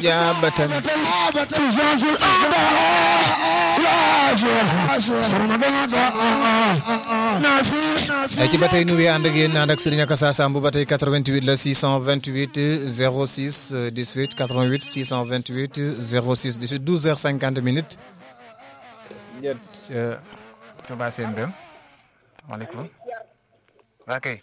ijaabatan ay ci ba tey nu wee ànd ak yéen ànd ak Serigne Akassa Samb ba tey 88 la 628 06 18 88 628 06 18 12 heures 50 minutes njët Touba Sène Bem maaleykum waa kay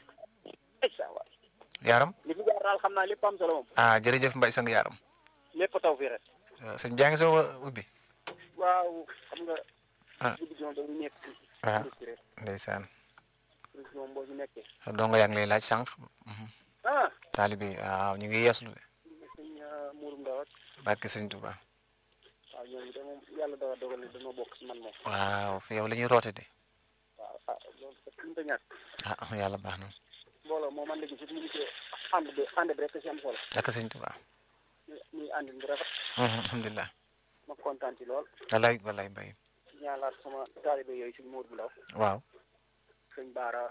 yaaram li fi jaar daal xam naa lépp am solo moom ah jërëjëf Mbaye sang yaaram lépp taw fii rek sëñ jaa ngi soo ubbi waaw xam nga Ah. guddi gi moom dañu nekk Ah. ci rek ndeysaan guddi moom boo ci nekkee sa dongo yaa ngi lay laaj sànq ah taalibe yi waaw ñu ngi yeeslu de sëñ muurum ndaw ak barke sëñ Touba waaw ñooñu de moom yàlla dafa dogal ne dañoo bokk ci man moom waaw fi yow la ñuy roote de waaw ah loolu sax mënut a ñàkk ah yàlla baax na mbooloo moom man léegi si mu ngi ci ànd bi ànd bi rek ci am solo barke sëñ Touba muy muy ànd bu rafet alhamdulilah ma kontaan ci lool walaay walaay Mbaye ñaalaat sama taalibe yooyu suñ muur bu ndaw waaw sëñ baara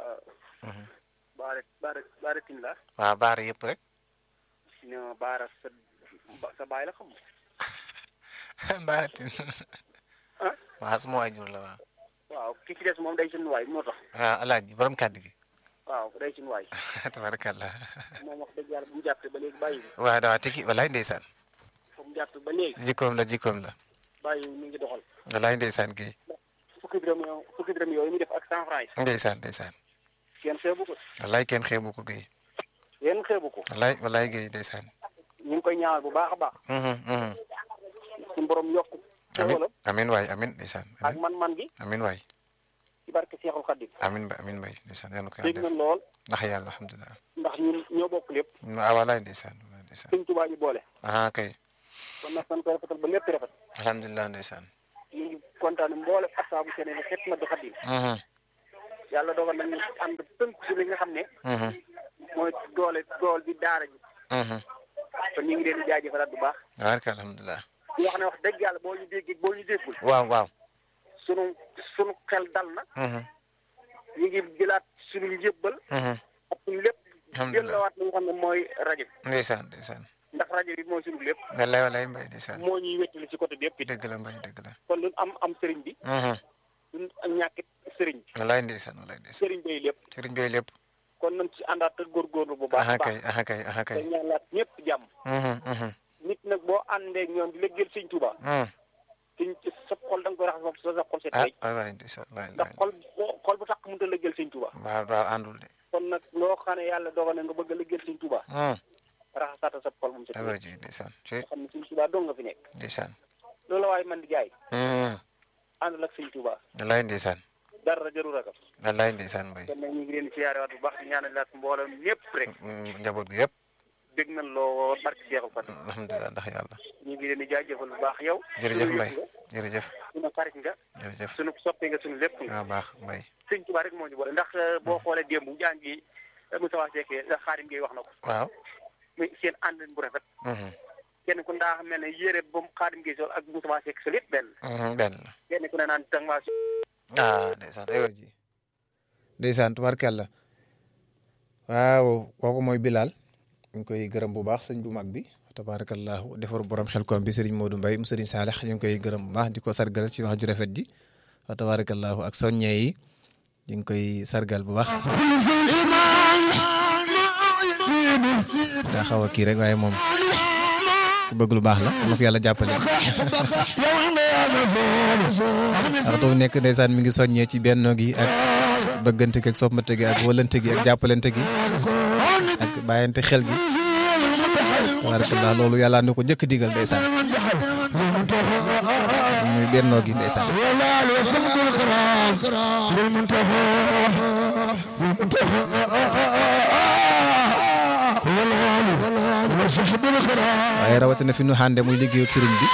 baara baara baara tin la waaw baara yëpp rek ne ma baara sa sa baay la xam baara tin ah waaw suma waajur la waaw waaw ki ci des moom day suñu waay moo tax waaw alaaji borom kàddu gi waaw day suñu waay tabarakallah moom wax dëgg yàlla bu mu jàppee ba léegi bàyyi waaw dawaa tigi walaay ndeysaan fu mu jàppee ba léegi jikkoom la jikkoom la bàyyi mi ngi doxal walaay ndeysaan gi fukki dërëm yoo fukki dërëm yooyu mu def ak cent franc yi ndeysaan ndeysaan kenn xeebu ko walaay kenn xeebu ko géy kenn xeebu ko walaay walaay géy ndeysaan ñu ngi koy ñaanal bu baax a baax suñu borom yokk amin xéwalam amin waay amin ndeysaan ak amin man-man gi amin waay ci barke Seexul Xaddim amin ba amin bay ndeysaan yàlla ko dégg yàlla nañ def lool ndax yàlla alhamdulilah ndax ñun ñoo bokk lépp ah walaay ndeysaan walaay ndeysaan sëñ Tuubaa ñu boole ah kay kon nag san ko rafetal ba lépp rafet alhamdulilah ndeysaan ñu ngi kontaan mboole asaabu seen ne xet na du Xaddim yàlla dogal nañ ñu ànd tënk ci li nga xam ne mooy doole dool bi daara ji kon ñu ngi leen di jaajëfalaat bu baax barka alhamdulilah di wax ne wax dëgg yàlla boo ñu déggee boo ñu déggul waaw waaw sunu sunu xel dal na ñu ngi jëlaat sunu njëbbal ak suñu lépp Alhamdulillah. jëllawaat li nga xam ne mooy rajo bi ndeysaan ndeysaan ndax rajo bi mooy sunu lépp walaay walaay mbay ndeysaan moo ñuy wettali ci côté bi yëpp it dëgg la mbay dëgg la kon lu am am sëriñ bi lu am ñàkkit sëriñ bi walaay ndeysaan walaay ndeysaan sëriñ bay lépp sëriñ bi lépp kon nañ ci àndaat te góorgóorlu bu baax aha a kay baax aha kay aha te kay ñaanlaat ñëpp jàmm nit nag boo àndee ak ñoom di lëggeel sëñ Tuubaa sëñ sa xol da nga koy raxas sa sa xol set ah tey walaay ndeysaan walaay ndax xol boo xol bu tax mënut a lëggeel sëñ Tuubaa waaw waaw àndul de kon nag loo xam ne yàlla dogal na nga bëgg a lëggeel sëñ Tuubaa raxasaata sa xol moom set aywa ji ndeysaan ci nga xam ne sëñ Tuubaa dong nga fi nekk ndeysaan loolu la waaye man di jaay àndal ak sëñ Tuubaa walaay ndeysaan dara jarul ragal walaay ndeysaan mbay kon nag ñu ngi leen di siyaarewaat bu baax di ñaanalaat mboolem ñëpp rek njaboot gi yëpp dégg nañ loo barke jeexul fan alhamdulilah ndax yàlla ñu ngi leen di jaajëfal bu baax yow jërëjëf sunu mbay yëf nga jërëjëf sunu xarit nga jërëjëf sunu soppe nga sunu lépp nga waaw baax mbay sëñ Tuubaa rek moo ñu boole ndax boo xoolee démb jàngi Moussa Seck Xaadim Gueye wax na ko waaw muy seen ànd bu rafet kenn ku ndaa mel ne yére ba mu Xaadim Gueye sol ak Moussa Seck sol yëpp benn benn la kenn ku ne naan tang maa si ah ndeysaan aywa ji ndeysaan tubarkàlla waaw kooku mooy Bilal ñu ngi koy gërëm bu baax sëñ bu mag bi tabarakallahu defar borom xel koom bi sëriñ Modou Mbaye mu sëriñ Saalex ñu ngi koy gërëm bu baax di ko sargal ci wax ju rafet ji wa tabarakallahu ak soññe yi ñu ngi koy sargal bu baax daa xaw a kii rek waaye moom ku bëgg lu baax la ma fi yàlla jàppale waxtu bu nekk ndeysaan mi ngi soññee ci bennoo gi ak bëggante gi ak soppante gi ak wëlante gi ak jàppalante gi ak bàyyante xel gi tabarakallah loolu yàlla na ko njëkk digal ndeysaan muy bennoo gi ndeysaan waaye rawatina fi nu xànde muy liggéeyub sëriñ bi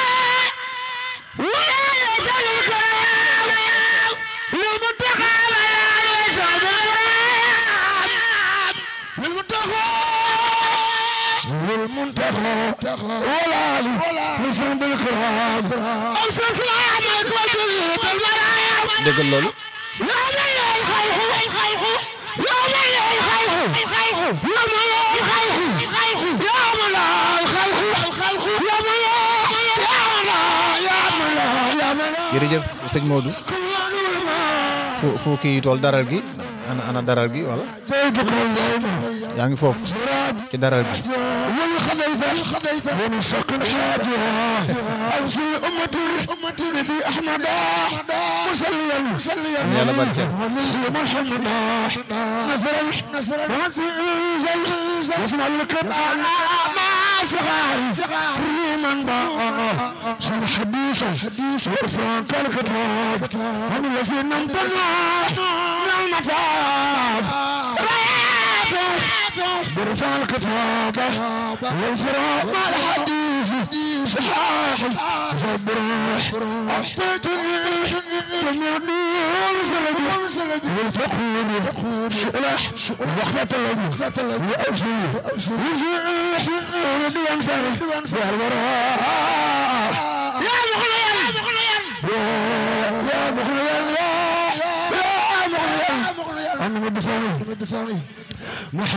déggal loolu jërëjëf sëñ Modou fu fu kii tool daral gi ana ana daral gi wala yaa ngi foofu ci daral gi yàlla barkeel صغار صغار من بقى شن حديثة حديثة وفران فالكتاب هم الذين امتنعوا من المتاب برفع الكتاب والفراق مع الحديث صحاح فبروح أعطيتني جميع النور سلبي والفقود شؤلح وخلة الذي وأوصي وزيح ودوان فرح دوان فرح الوراء يا مخليا يا مخليا يا مخليا يا مخليا أنا مدفعني مدفعني